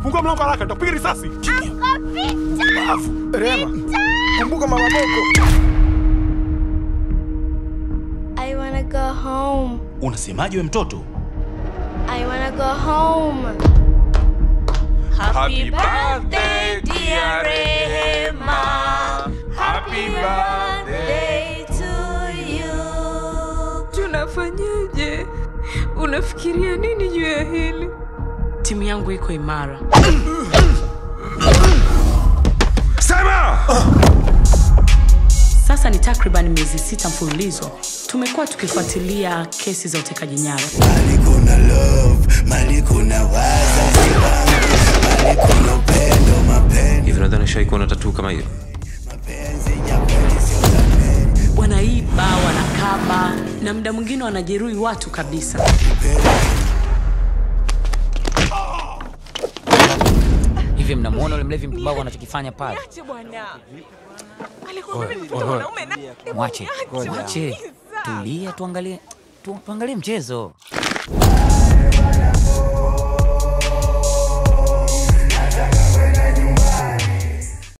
Fungua mlango haraka, nitakupiga risasi. Rema, kumbuka mama Boko. I wanna go home. Unasemaje we mtoto? I wanna go home. Happy birthday, dear Rehema. Happy birthday to you. Tunafanyaje? Unafikiria nini juu ya hili? Timu yangu iko imara. Sema! Sasa ni takriban miezi sita mfululizo tumekuwa tukifuatilia kesi za utekaji nyara. Mali kuna love, mali kuna wazazi wangu, mali kuna upendo, mapenzi, Hivi nadhani shai kuona tatu kama hiyo. mapenzi ya kweli sio zamani. Wanaiba, wanakaba na muda mwingine wanajeruhi watu kabisa. Hivi mnamuona ule mlevi mpumbavu anachokifanya pale? Mwache, mwache, tulia, tuangalie tu, tuangalie mchezo.